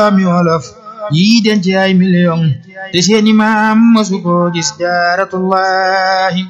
doomi wolof yi denc ay million te seeni maam masu ko gis jaaratullahi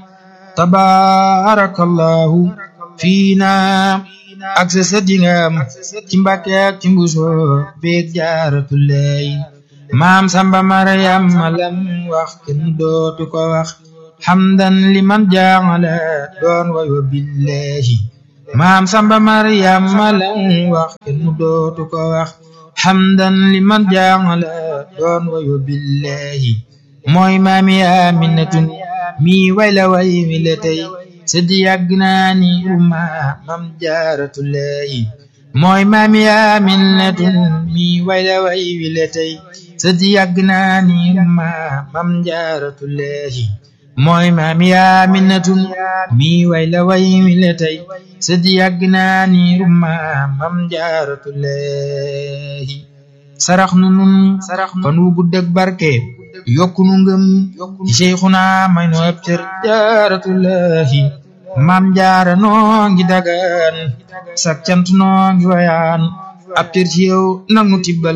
tabarakallahu fiina ak sa sët yi nga am ci Mbàkke ak ci mbuso beeg jaaratullahi maam samba maryam lam wax kenn dootu ko wax xamdan liman jaangala doon wayo billahi maam samba maryam lam wax kenn dootu ko wax xamdan liman jaangala doon wayo billahi mooy maami aminatun mi wayla way mi la tey sëddi yàgg naa ni umma mam jaaratullahi mooy maami aminatun mi wayla way mi la tey sëddi yàgg naa ni umma mam jaaratullahi mooy maami aminatun mi wayla way mi la tey sëddi yàgg naa ni umma mam jaaratullahi sarax nu nun fan wu gudd ak barke yokku nu ngëm ci Seyxuna may nu ab cër jaaratullahi maam jaara noo ngi dagaan sak cant noo ngi wayaan ab cër ci yow nag nu tibbal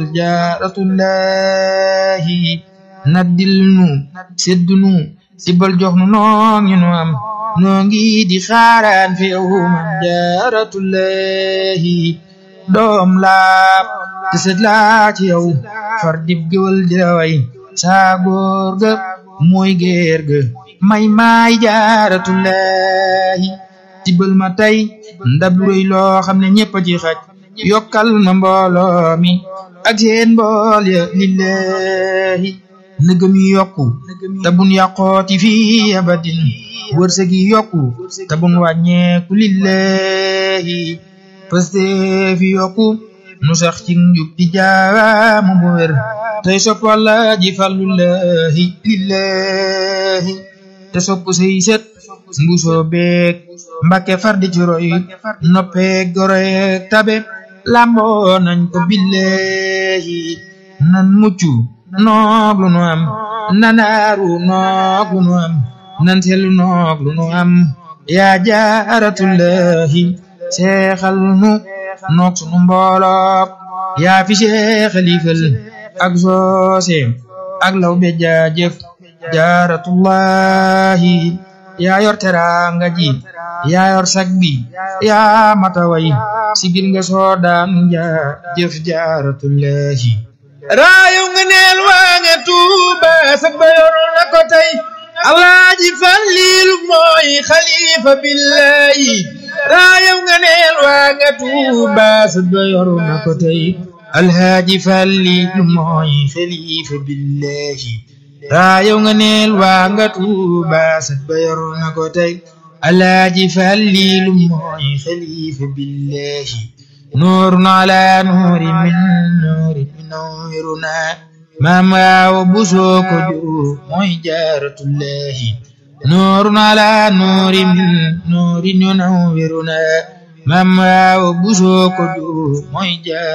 jaaratullahi naddil nu seddu nu tibbal jox nu noo ngi nu am noo ngi di xaaraan fi yow maam jaaratullahi doom laa te sët laa ci yow far dib géwal di la way saa góor ga mooy géer ga may maay jaaratullahi tibbal ma tey ndab lu rëy loo xam ne ñëpp a ci xaj yokkal ma mbooloo mi ak seen mbool ya lillahi nëgëm yi yokku te bun yàqooti fii abadin wërsëg yi yokku te bun wàññeeku lillahi paste fi yokku nu sax ci njub di jaamu bu wér tey sopp Walla ji fàllullahi lillahi te sopp say set mbusoo beeg Mbàkke far di ci roy noppeeg goroyeeg tabe lamboo nañ ko billahi nan mucc noog lu nu am nanaaru noog lu nu am nan selu noog lu nu am yaa jaaratullahi seexal nu noog sunu mboolook yaa fi seexalifal ak soose ak law be jaajëf jaaratullahi yaa yor teraanga ji yaa yor sag bi yaa mataway sigil nga soodaan jaajëf jaaratullahi raayu nga neel waa nga tuuba sag ba yor na ko tey alaaji fallilu mooy xalifa billahi raayu nga neel waa nga tuuba sag ba yor na ko tey alhaaji fallilu mooy xalifa billahi raayow nga neel waa nga tuuba sat ba yor na ko tey alhaaji fallilu mooy xalifa billahi nuurun ala nuuri min nuuri munawwiruna maam waawa busoo ko jur mooy jaaratullahi nuurun ala nuuri min nuuri munawwiruna maam waawa busoo ko jur mooy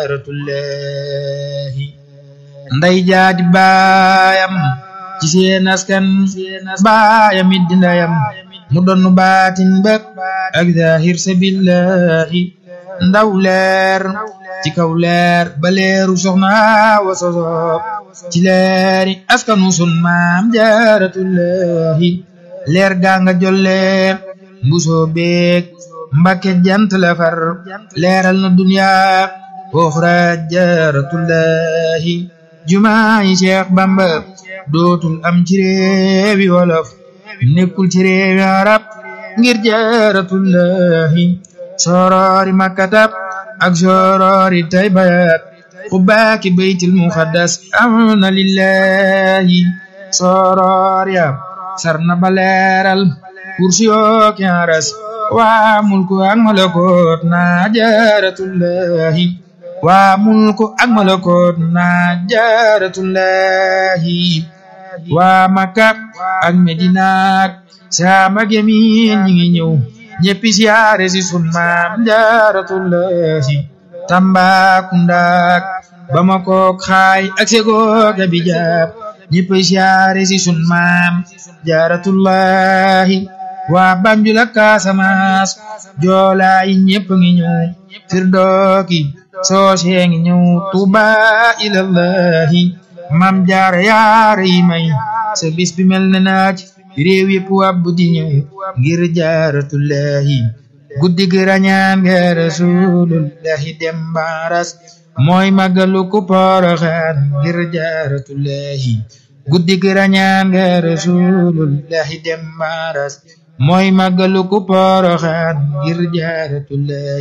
jaaratullahi nday jaadi baayam ci seen askan baayam it di ndayam mu doon baatin ba ak zahir sabillahi ndaw leer ci kaw leer ba leeru soxna wa soso ci leeri askanu sun maam jaaratullahi leer gaa nga jolle mbusoo beek Mbàkke jant la far leeral na dunya oxra jaaratullahi jumaayi Cheikh Bamba dootul am ci réewi wolof nekkul ci réewi arab ngir jaaratullahi sorori makkatab ak sorori taybayat xubbaaki baytil muxaddas am na lillahi soror ya sarna ba leeral kursi yooki aras waa mulku ak malakoot na jaaratullahi waa mulku ak malakoot na jaaratullahi waa makka ak medina ak saam ak yamin ñi ngi ñëw ñëppi siyaare si sun maam jaaratullahi Tambacounda ak Bamako xaay ak Ségou ak Abidjan ñëppi siyaare si sun maam jaaratullahi waa Banjul ak Casamance joolaa yi ñëpp ngi ñëw Firdooki soo see ngi ñëw tuuba ilallahi mam jaara yaara yi may sa bis bi mel na naaj réew yëpp wàbb di ñëw ngir jaaratullahi guddi gi rañaan nga rasulullahi dem baaras mooy màggalu ku poroxaan ngir jaaratullahi guddi gi rañaan nga rasulullahi dem baaras mooy màggalu ku poroxaan ngir jaaratullahi